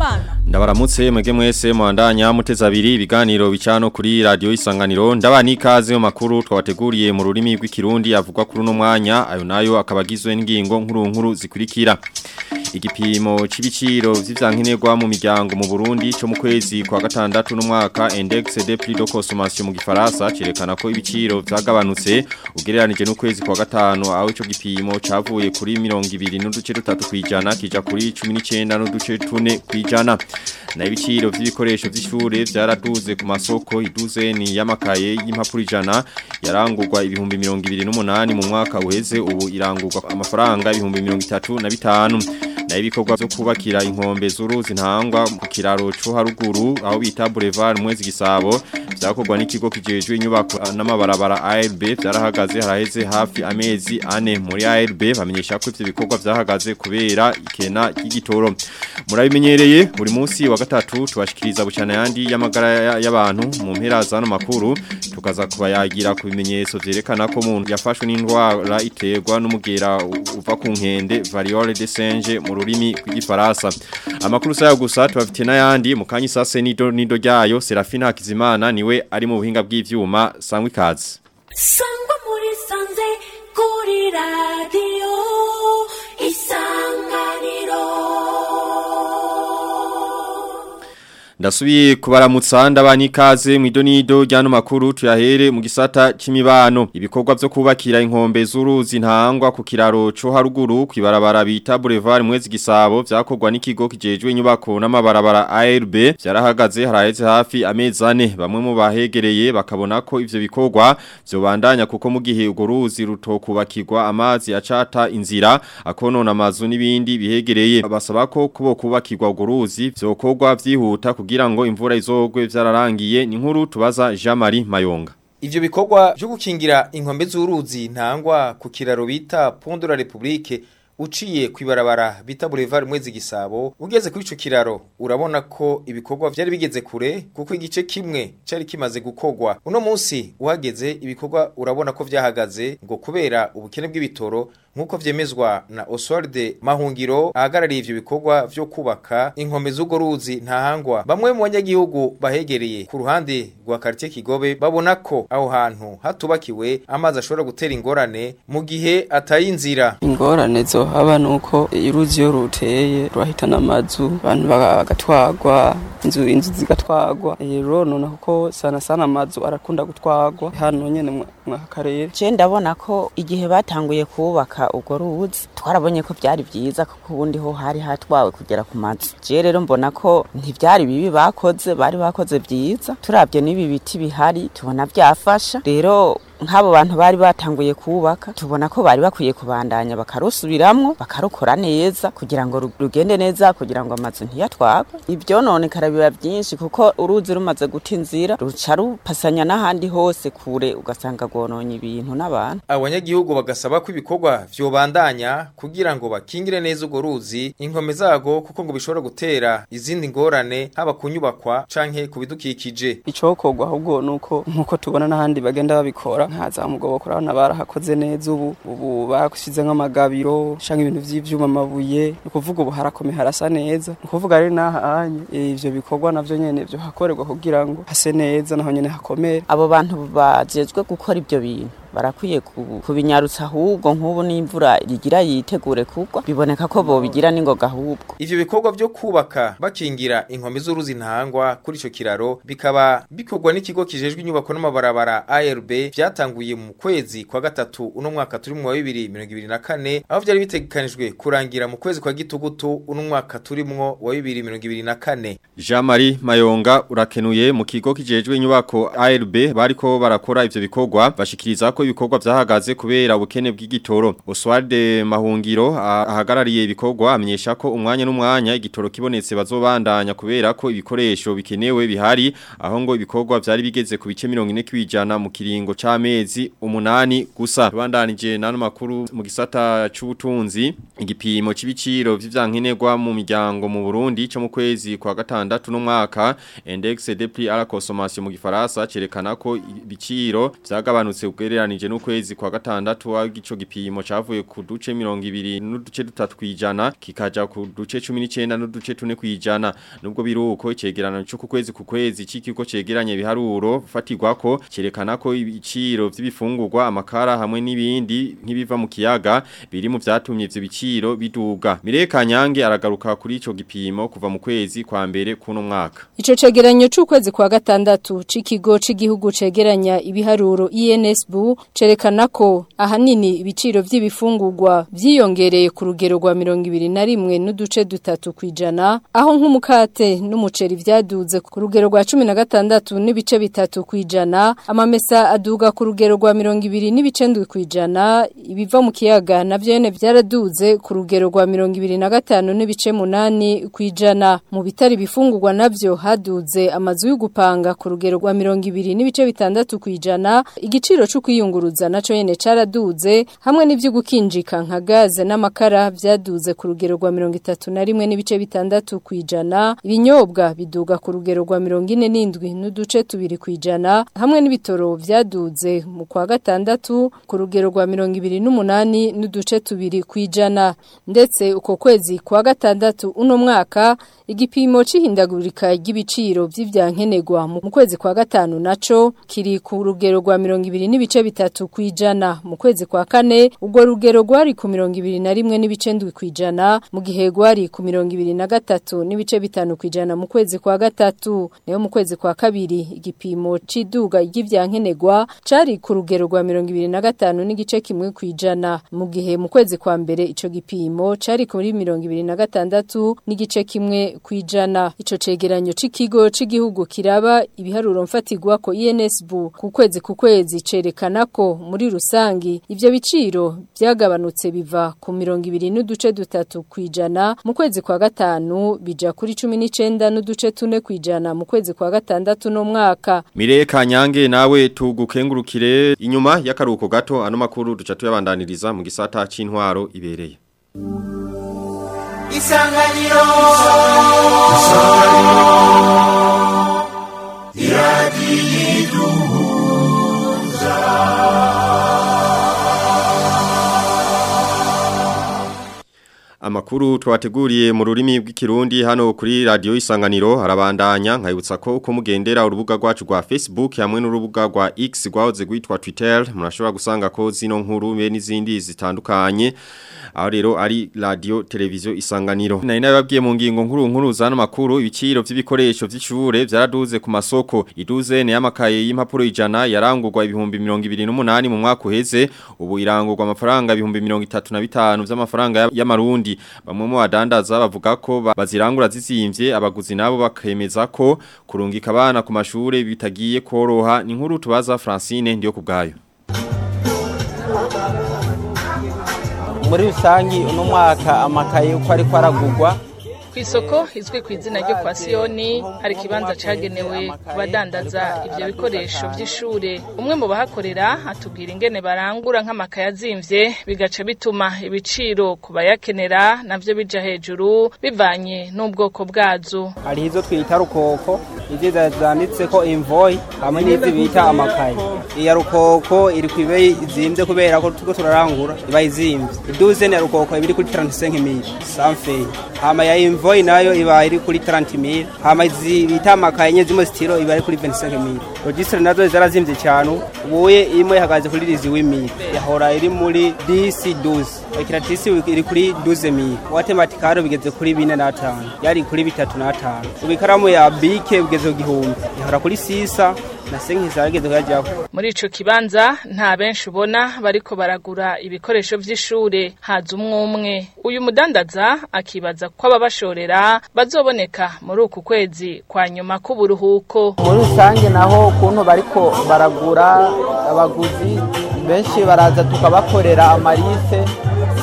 Habimana Ndabaramutse mwege mwese mwandanya muteza abiri ibiganiro bicano kuri radio isanganiro ndabani ikaze mu makuru twabateguriye mu rurimi rw'ikirundi avugwa kuri no mwanya ayo nayo akabagizwe n'ingingo nkuru nkuru zikurikira igipimo c'ibiciro vy'ivyankenerwa mu miryango mu Burundi cyo mu kwezi kwa gatandatu n'umwaka index de prix de consommation mu gifaransa cerekana ko ibiciro vyagabanutse ugereranije n'ukwezi kwa gatanu aho ico gipimo cavuye kuri 20 n'uduce dutatu kwijana kija kuri 19 n'uduce 4 kwijana na ibiciro vy'ibikoresho vy'ishure vyaraduze ku masoko iduze ni yamakaye y'impapuro ijana yarangurwa ibihumbi 28 mu mwaka uheze ubu irangurwa amafaranga ibihumbi 35 na ibikorwa byo kubakira inkombe z'uruzi ntangwa ku kiraro cyo haruguru aho bita Boulevard mwezi gisabo byakorwa n'ikigo kijejwe inyubako n'amabarabara ARB byarahagaze haraheze hafi amezi ane muri ARB bamenyesha ko ivyo bikorwa byahagaze kubera ikena y'igitoro murabimenyereye buri munsi wa gatatu tubashikiriza bucana yandi y'amagara y'abantu mu mpera zano makuru tukaza kubayagira ku bimenyetso vyerekana ko umuntu yafashwe n'indwara iterwa n'umugera uva ku nkende variole de singe mu rurimi rw'igifaransa amakuru sayo gusa tubafite n'ayandi mu kanya sase nido nido ryayo Serafina Hakizimana niwe ari mu buhinga bw'ivyuma sangwa ikaze sangwa muri sanze kuri radio isanganiro Ndasubiye kubaramutsa ndabani ikaze mu idonido ryano makuru tuyahere mu gisata c'imibano ibikorwa byo kubakira inkombe z'uruzi ntangwa ku kiraro cyo haruguru kwibarabara bita Boulevard mwezi gisabo vyakorwa n'ikigo kijejwe inyubako n'amabarabara ARB vyarahagaze haraheze hafi amezi ane bamwe mu bahegereye bakabona ko ivyo bikorwa vyobandanya kuko mu gihe ugo ruzi rutokubakirwa amazi acata inzira akonona amazu n'ibindi bihegereye basaba ko kubo kubakirwa ugo ruzi vyokorwa vyihuta kugira ngo imvura izogwe vyararangiye ni nkuru tubaza Jean Marie Mayonga Ivyo bikorwa byo gukingira inkombe z'uruzi ntangwa ku kiraro bita Pont de la République uciye kwibarabara bita Boulevard mwezi gisabo ugeze kuri ico kiraro urabona ko ibikorwa vyari bigeze kure kuko igice kimwe cari kimaze gukogwa uno munsi uhageze ibikorwa urabona ko vyahagaze ngo kubera ubukene bw'ibitoro nkuko vyemezwa na Oswald Mahungiro ahagarariye ivyo bikorwa vyo kubaka inkombe z'ugo ruzi ntahangwa bamwe mu banyagihugu bahegereye ku ruhande rwa quartier Kigobe babona ko aho hantu hatubakiwe amazi ashobora gutera ingorane mu gihe atayinzira ingorane zo haba nuko uruzi iyo ruteye rurahitana amazu abantu bagatwagwa inzu inzu zigatwagwa rero none kuko sana sana amazu arakunda gutwagwa hano nyene mwa karere je ndabona ko igihe batanguye kubaka urwo ruzi twarabonye ko byari byiza kuko ubundi ho hari hatwawe kugera ku mazu je rero mbona ko ntivyari bibi bakoze bari bakoze byiza turavye n'ibi biti bihari tubona byafasha rero nk'abo bantu bari batanguye kubaka tubona ko bari bakwiye kubandanya bakarusubiramwo bakarukora neza kugira ngo rugende neza kugira ngo amazu ntiyatwagwe ibyo none biba byinshi kuko uruzi rumaze guta inzira ruca rupasanya n'ahandi hose kure ugasanga gononye ibintu n'abantu abanyagihugu bagasaba ko ibikorwa vyobandanya kugira ngo bakingire neza urwo ruzi inkome zago kuko ngo bishobora gutera izindi ngorane haba kunyubakwa canke ku bidukikije icokorwa ahubwo nuko nkuko tubona n'ahandi bagenda babikora nkaza mugobo kurabona barahakoze neza ubu ubu bashize nk'amagabiro canke ibintu vy'ivyuma amabuye ni ukuvuga ubu harakomeye harasa neza ni ukuvuga ari n'ahanye ivyo bikorwa navyo nyene vyo hakorerwa kugira ngo hase neza naho nyene hakomere abo bantu bajejwe gukora ibyo bintu barakwiye kubinyarutsa ahubwo nk'ubu n'imvura rigira yitegure kugwa biboneka ko bobigira n'ingoga ahubwo ivyo bikorwa vyo kubaka bakingira inkombe z'uruzi ntangwa kuri ico kiraro bikaba bikorwa n'ikigo kijejwe inyubako n'amabarabara ARB vyatanguye mu kwezi kwa gatatu uno mwaka turi mu wa 2024 aho vyari bitegekanijwe kurangira mu kwezi kwa gitugutu uno mwaka turimwo wa 2024 Jean Marie Mayonga urakenuye mu kigo kijejwe inyubako ARB bariko barakora ivyo bikorwa bashikiriza ko ibikorwa vyahagaze kubera ubukene bw'igitoro Oswald Mahungiro ahagarariye ibikorwa amenyesha ko umwanya n'umwanya igitoro kibonetse bazobandanya kubera ko ibikoresho bikenewe bihari aho ngo ibikorwa vyari bigeze ku bice 40 kwijana mu kiringo c'amezi umunani gusa bandanije nano makuru mu gisata c'ubutunzi igipimo c'ibiciro vy'ivyankenerwa mu miryango mu Burundi cyo mu kwezi kwa gatandatu no mwaka index de prix à la consommation mu gifaransa cerekana ko ibiciro vyagabanutse ugereranyije ugereranije n'ukwezi kwa gatandatu w'ico gipimo cavuye ku duce 200 n'uduce dutatu kwijana kikaja ku duce 19 n'uduce 4 kwijana nubwo biruko icegerano cyo ku kwezi ku kwezi c'ikigo cegeranye biharuro fatirwako cerekana ko ibiciro vy'ibifungurwa amakara hamwe n'ibindi nk'ibiva mu kiyaga biri mu vyatumye ivyo biciro biduga Mireka Nyange aragaruka kuri ico gipimo kuva mu kwezi kwa mbere kuno mwaka Ico cegeranyo c'ukwezi kwa gatandatu c'ikigo c'igihugu cegeranya ibiharuro INSB cerekana ko ahanini ibiciro vy'ibifungurwa vyiyongereye ku rugero rwa 21 n'uduce dutatu kwijana aho nk'umukate n'umuceri vyaduze ku rugero rwa 16 n'ibice bitatu kwijana amamesa aduga ku rugero rwa 20 n'ibice ndwi kwijana ibiva mu kiyaga navyo nyene vyaraduze ku rugero rwa 25 n'ibice munani kwijana mu bitari bifungurwa navyo haduze amazu y'ugupanga ku rugero rwa 20 n'ibice bitandatu kwijana igiciro cyo kwiyunguruza naco nyene caraduze hamwe n'ivyo gukinjika nka gaze n'amakara vyaduze ku rugero rwa 31 n'ibice bitandatu kwijana ibinyobwa biduga ku rugero rwa 47 n'uduce tubiri kwijana hamwe n'ibitoro vyaduze mu kwa gatandatu ku rugero rwa 28 n'uduce tubiri kwijana ndetse uko kwezi kwa gatandatu uno mwaka igipimo c'ihindagurika ry'ibiciro vy'ivyankenegwa mu kwezi kwa gatanu naco kiri ku rugero rwa 20 n'ibice bitatu kwijana mu kwezi kwa kane ubwo rugero rwari ku 21 n'ibice ndwi kwijana mu gihe rwari ku 23 n'ibice bitanu kwijana mu kwezi kwa gatatu nayo mu kwezi kwa kabiri igipimo c'iduga ry'ivyankenegwa cari ku rugero rwa 25 n'igice kimwe kwijana mu gihe mu kwezi kwa mbere ico gipimo cari kuri 26 n'igice kimwe kwijana ico cegeranyo c'ikigo c'igihugu kiraba ibiharuro mfatigwa ko INSB ku kwezi ku kwezi cerekana ko muri rusangi ivyo biciro byagabanutse biva ku 20 n'uduce dutatu kwijana mu kwezi kwa gatanu bija kuri 19 n'uduce tune kwijana mu kwezi kwa gatandatu no mwaka Mireka Nyange nawe tugukengurukire inyuma y'akaruko gato ano makuru duca tuyabandaniriza mu gisata c'intwaro ibereye Isanganiro Amakuru twateguriye mu rurimi rw'ikirundi hano kuri radio isanganiro harabandanya nkayibutsa ko uko mugendera urubuga rwacu rwa Facebook hamwe n'urubuga rwa X rwahoze gwitwa Twitter murashobora gusanga ko zino nkuru be n'izindi zitandukanye aho rero ari radio televiziyo isanganiro nari nababwiye mu ngingo nkuru nkuru zano makuru ibiciro by'ibikoresho by'ishure byaraduze ku masoko iduze ne y'amakaye y'impapuro ijana yarangurwa ibihumbi 28 mu mwaka uheze ubu irangurwa amafaranga ibihumbi 35 by'amafaranga y'amarundi bamwe mu badandaza bavuga ko bazirangura zizimvye abaguzi nabo bakemeza ko kurungika abana ku mashure bitagiye koroha ni nkuru tubaza Francine ndiyo kubgayo muri rusangi uno mwaka amakaye uko ariko aragurwa Kwisoko izwi ku izina ryo kwa Sioni hari kibanza cagenewe kubadandaza ivyo bikoresho vy'ishure umwe mu bahakorera atubwira ingene barangura nk'amakaye azimvye bigaca bituma ibiciro kubayakenera navyo bija hejuru bivanye n'ubwoko bwazo hari izo twita rukoko izi zanditseko invoyi hamwe n'izi bita amakaye iya rukoko iri ku ibeyi izimvye kubera ko turiko turarangura iba izimvye iduzene ya rukoko iba iri kuri 35 mili sanfeyi hama ya invoyi nayo iba iri kuri 30 mili hama izi bita amakaye nye zimwe zitiro iba iri kuri 25 mili registre nazo zarazimvye cyane ubuye imwe ihagaze kuri rizi w'imili yahora iri muri DC 12 ekiratisi iri kuri 12 mili watematikaro bigeze kuri 4 na 5 yari kuri 3 na 5 ubikaramu ya bike bigeze ku gihumbi yahora kuri sisa na senki zarageze kuyajyaho muri ico kibanza nta benshi ubona bariko baragura ibikoresho vy'ishure haza umwe umwe uyu mudandaza akibaza ko ababashorera bazoboneka muri uku kwezi kwa nyuma k'uburuhuko muri rusange naho ukuntu bariko baragura abaguzi benshi baraza tukabakorera amarise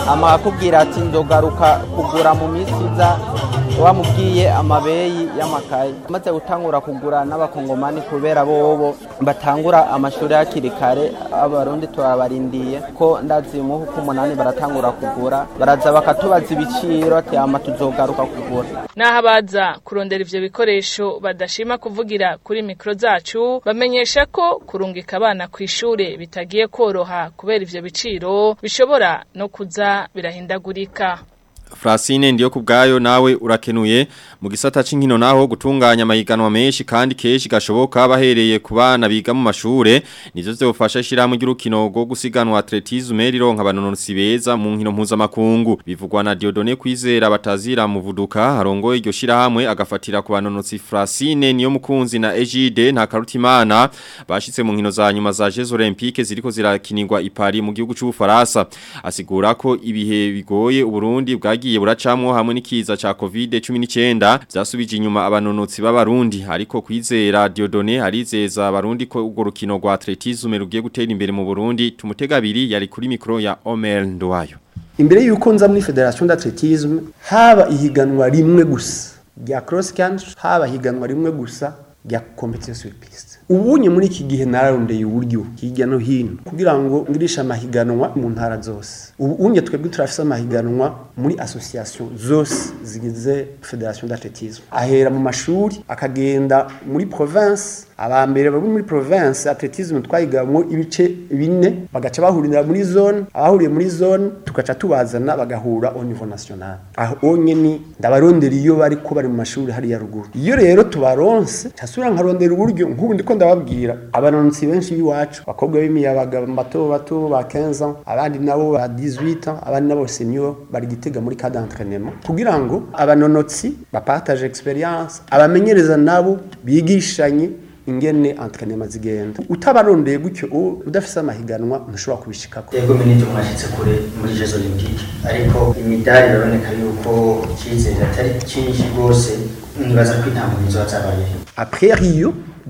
ama akubwira ati ndogaruka kugura mu minsi iza wamubwiye amabeyi y'amakaye amaze gutangura kugura n'abakongomani kubera bobo batangura amashuri hakiri kare abarundi turabarindiye ko ndazi mu ko umunani baratangura kugura baraza bakatubaza ibiciro ati ama tuzogaruka kugura Naho abaza kurondera ivyo bikoresho badashima kuvugira kuri mikro zacu bamenyesha ko kurungika abana ku ishure bitagiye koroha kubera ivyo biciro bishobora no kuza birahindagurika. Frasine ndiyo kubgayo nawe urakenuye mu gisata c'inkino naho gutunganya amahiganwa menshi kandi keshi gashoboka bahereye ku bana biga mu mashure nivyo vyofasha shiramu ry'urukino rwo gusiganwa atletisme rironka abanonotsi beza mu nkino mpuzamakungu bivugwa na Diodone kwizera batazira muvuduka harongoye iryo shirahamwe agafatira ku banonotsi Frasine niyo mukunzi na Ejide nta karutimana bashitse mu nkino za nyuma za Jeux Olympiques ziriko zirakinirwa i Paris mu gihugu c'Ubufaransa asigura ko ibihe bigoye Uburundi bwagiye buracamwo hamwe n'ikiza ca COVID-19 vyasubije inyuma abanonotsi b'abarundi ariko kwizera Diodone arizeza abarundi ko urwo rukino rwa atletisme rugiye gutera imbere mu Burundi tumutega abiri yari kuri mikro ya Omer Ndowayo imbere yuko nza muri federation d'athletisme haba ihiganwa rimwe gusa rya cross country haba ihiganwa rimwe gusa rya competition sur piste ubunye muri iki gihe nararondeye uburyo hirya no hino kugira ngo ngirisha amahiganwa mu ntara zose ubunye twebwe turafise amahiganwa muri association zose zigize federation d'athletisme ahera mu mashuri akagenda muri province abambere bari muri province athletisme twayigamwo ibice bine bagaca bahurira muri zone abahuriye muri zone tugaca tubazana bagahura au niveau national aho onyene ndabarondera iyo bari ko bari mu mashuri hariya ruguru iyo rero tubaronse casubira nkarondera uburyo nk'ubu ndiko ndababwira abanonotsi benshi b'iwacu bakobwa b'imiyabaga bato bato ba 15 ans abandi nabo ba 18 ans abandi nabo senior bari gitega muri cadre d'entraînement kugira ngo abanonotsi bapartage experience abamenyereza nabo bigishanye ingene entraînement zigenda utabarondeye gutyo udafise amahiganwa ntushobora kubishikako yego minije mwashitse kure muri Jeux Olympiques ariko imidari iraboneka yuko icyizere atari cyinshi rwose nibaza ko intambwe nizo zabaye après Rio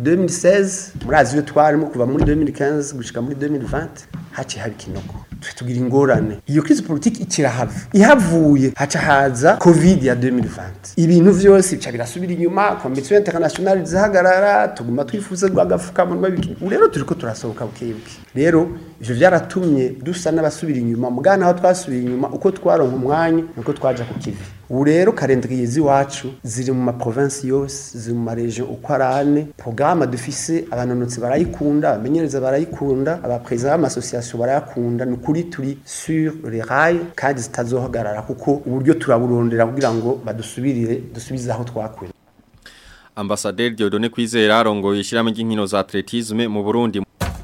2016 murazi yo twarimo kuva muri 2015 gushika muri 2020 haci haba ikinoko tugira ingorane iyo crise politique ikirahava ihavuye haca haza covid ya 2020 ibintu vyose bica birasubira inyuma competition internationale zihagarara tuguma twifuza gwagafukamunwa biki rero turiko turasohoka bukebuke rero ivyo vyaratumye dusa n'abasubira inyuma mugana aho twasubira inyuma uko twaronka umwanya nuko twaja ku kivi ubu rero calendrier ziwacu ziri mu ma province yose ziri mu ma region uko arane programme dufise abanonotsi barayikunda abamenyereza barayikunda abapresident b'amasociation barayakunda ni kuri turi sur les rails kandi zitazohagarara kuko uburyo turaburondera kugira ngo badusubirire dusubize aho twakuye Ambassadeur Diodone Kwizera arongoye ishyirahamwe ry'inkino za atletisme mu Burundi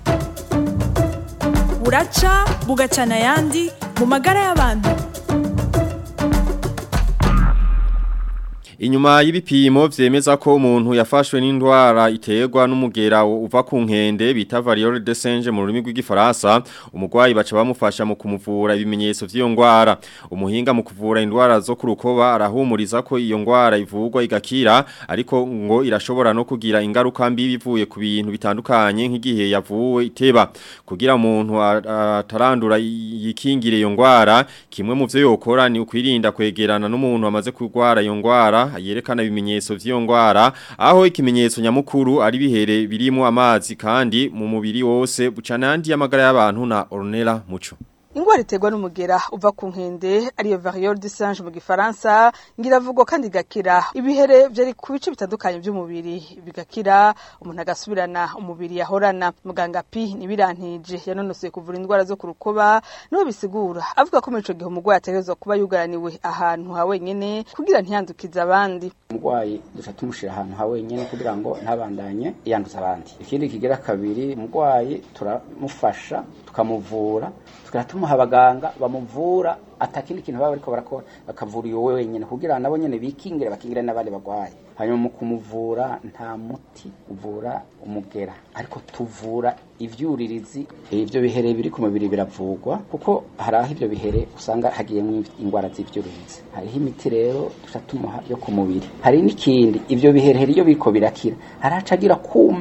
buraca bugacana ayandi mu magara y'abantu Inyuma y'ibipimo vyemeza ko umuntu yafashwe n'indwara iterwa n'umugera uva ku nkende bita variole de singe mu rurimi rw'igifaransa umugwayi baca bamufasha mu kumuvura ibimenyetso vy'iyo ndwara umuhinga mu kuvura indwara zo ku rukoba arahumuriza ko iyo ndwara ivurwa igakira ariko ngo irashobora no kugira ingaruka mbi bivuye ku bintu bitandukanye nk'igihe yavuwe iteba kugira umuntu atarandura yikingire iyo ndwara kimwe mu vyo yokora ni ukwirinda kwegerana n'umuntu amaze kurwara iyo ndwara yerekana ibimenyetso vy'iyo ndwara aho ikimenyetso nyamukuru ari bihere birimo amazi kandi mu mubiri wose bucanandi y'amagara y'abantu na Ornella Muco Ingwara iterwa n'umugera uva ku nkende ariyo variole de singe mu gifaransa ngiravugo kandi gakira ibihere vyari ku bice bitandukanye by'umubiri bigakira umuntu agasubirana umubiri yahorana muganga pi nibirantije yanonosoye kuvura indwara zo ku rukoba niwe bisigura avuga ko muri ico gihe umugwayi ategerezwa kuba yugaraniwe ahantu ha wenyene kugira ntiyandukize abandi umugwayi duca tumushira ahantu ha wenyene kugira ngo ntabandanye yanduza abandi ikindi kigira kabiri umugwayi turamufasha tukamuvura tukaba tumuha abaganga bamuvura atakindi kintu baba bariko barakora bakavura iyo wenyene kugira nabo nyene bikingire bakingire n'abandi bagwayi hanyuma mu kumuvura nta muti uvura umugera ariko tuvura ivyuririzi ivyo bihere biri ku mubiri biravurwa kuko hari aho ivyo bihere usanga hagiyemwo indwara z'ivyuririzi hariho imiti rero duca tumuha yo ku mubiri hari n'ikindi ivyo biherehere iyo biriko birakira haraca agira kuma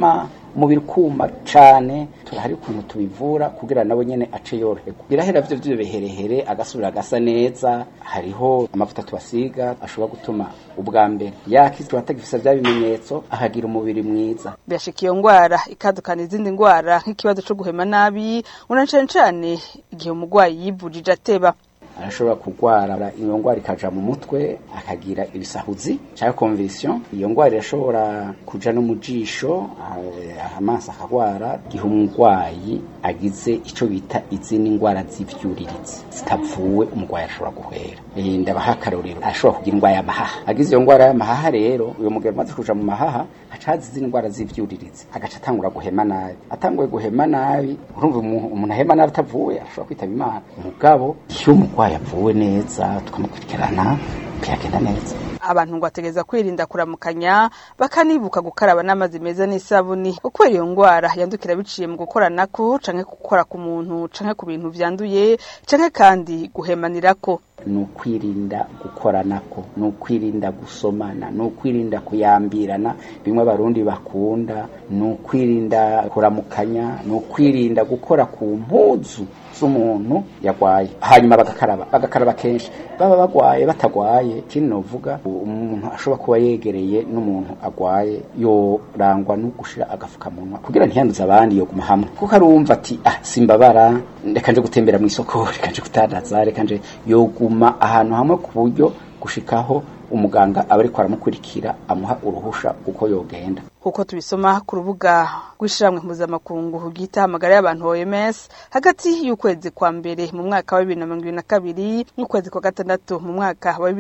umubiri kuma cane turahari ukuntu tubivura kugira nabo nyene ace yoroherwa birahera vyo vyo biherehere agasubira agasa neza hariho amavuta tubasiga ashobora gutuma ubwa mbere yakizwa atagifisa vya bimenyetso akagira umubiri mwiza birashika iyo ngwara ikadukana izindi ngwara nk'ikibazo co guhema nabi una cane cane igihe umurwayi yivujije ateba arashobora kurwara iyo ngwara ikaja mu mutwe akagira ibisahuzi cyangwa conviction iyo ngwara irashobora kuja no mu jisho ah, amaso akagwara igihe umurwayi agize ico bita izindi ngwara z'ivyuriritse zitavuwe umurwayi arashobora guhwera Eh, ndabaha akarorero arashobora kugira ingwara y'amahaha agize iyo ngwara y'amahaha rero uyo mugabo amaze kuja mu mahaha aca haza izindi ngwara z'ivyuriritse agaca atangura guhema nabi atanguye guhema nabi urumva umuntu umuntu ahema nabi atavuwe ashobora kwitaba imana mugabo iyo umurwayi avuwe neza tukamukurikirana byagenda neza abantu ngo bategereza kwirinda kuramukanya bakanibuka gukaraba n'amazi meza n'isabuni kubera iyo ngwara yandukira biciye mu gukoranako canke gukora ku muntu canke ku bintu vyanduye canke kandi guhemanirako ni ukwirinda gukoranako ni ukwirinda gusomana ni ukwirinda kuyambirana bimwe abarundi bakunda ni ukwirinda kuramukanya ni ukwirinda gukora ku mpuzu z'umuntu yagwaye hanyuma bagakaraba bagakaraba kenshi baba bagwaye batagwaye ikindi novuga umuntu ashobora kuba yegereye n'umuntu agwaye yorangwa no gushira agafukamunwa kugira ntiyanduze abandi yoguma hamwe kuko arumva ati ah simbabara reka nje gutembera mu isoko reka nje kutandaza reka nje yoguma ahantu hamwe ku buryo gushikaho umuganga aba ariko aramukurikira amuha uruhusha uko yogenda kuko tubisoma ku rubuga rw'ishiramwe mpuzamakungu ryita amagara y'abantu OMS hagati y'ukwezi kwa mbere mu mwaka wa 2022 n'ukwezi kwa gatandatu mu mwaka wa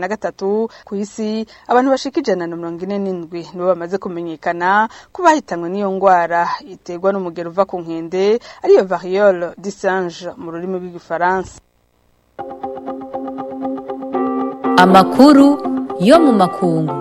2023 ku isi abantu bashika ijana na mirongo ine n'indwi nibo bamaze kumenyekana ko bahitanwe n'iyo ngwara iterwa n'umugero uva ku nkende ariyo variole du singe mu rurimi rw'igifaransa amakuru yo mu makungu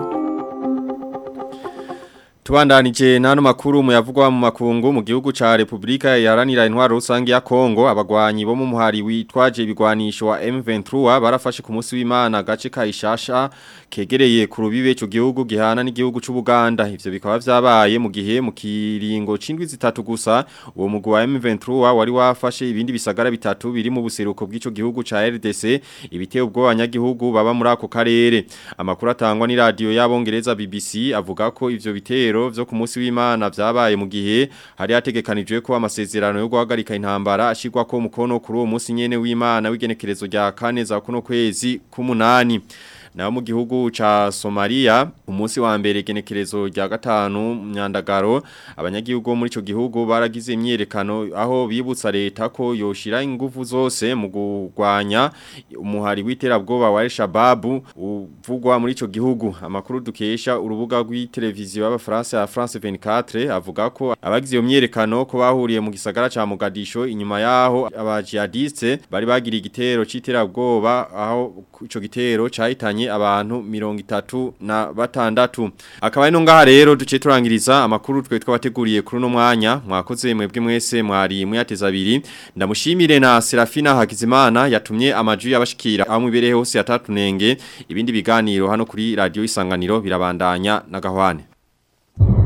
Tubandanije nano makuru muyavugwa mu makungu mu gihugu ca Republika yaranira intwaro rusange ya Kongo abagwanyi bo mu muhari witwaje ibigwanisho wa M23 barafashe ku munsi w'Imana gace ka Ishasha kegereye ku rubibe cyo gihugu gihana n'igihugu c'u Buganda ivyo bikaba vyabaye mu gihe mu kiringo cindwi zitatu gusa uwo mugwi wa M23 wari wafashe ibindi bisagara bitatu biri mu buseruko bw'ico gihugu ca RDC ibiteye ubwo abanyagihugu baba muri ako karere amakuru atangwa ni radio y'abongereza BBC avuga ko ivyo bitero vyo ku munsi w'Imana vyabaye mu gihe hari hategekanijwe ko amasezerano yo guhagarika intambara ashirwa ko mukono kuri uwo munsi nyene w'Imana w'igenekerezo rya kane za kuno kwezi k'umunani na mu gihugu cha Somalia umunsi wa mbere genekerezo rya gatanu myandagaro abanyagihugu muri ico gihugu baragize imyerekano aho bibutsa leta ko yoshira ingufu zose mu gurwanya umuhari w'iterabwoba wa Al-Shabaab uvugwa muri ico gihugu amakuru dukesha urubuga rw'iteleviziyo y'abafaransa ya France 24 avuga ko abagize iyo myerekano ko bahuriye mu gisagara ca Mogadisho inyuma yaho abajihadiste bari bagiriye igitero c'iterabwoba aho ico gitero cahitanye abantu mirongo itatu na batandatu akaba ari no ngaha rero duce turangiriza amakuru twe twabateguriye kuri uno mwanya mwakoze mwebwe mwese mwari muyateza abiri ndamushimire na Serafina Hakizimana yatumye amaju yabashikira amwe ibereye hose yatatunenge ibindi biganiro hano kuri radio isanganiro birabandanya na gahwane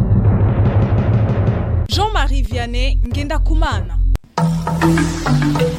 Jean-Marie Vianney Ngenda Kumana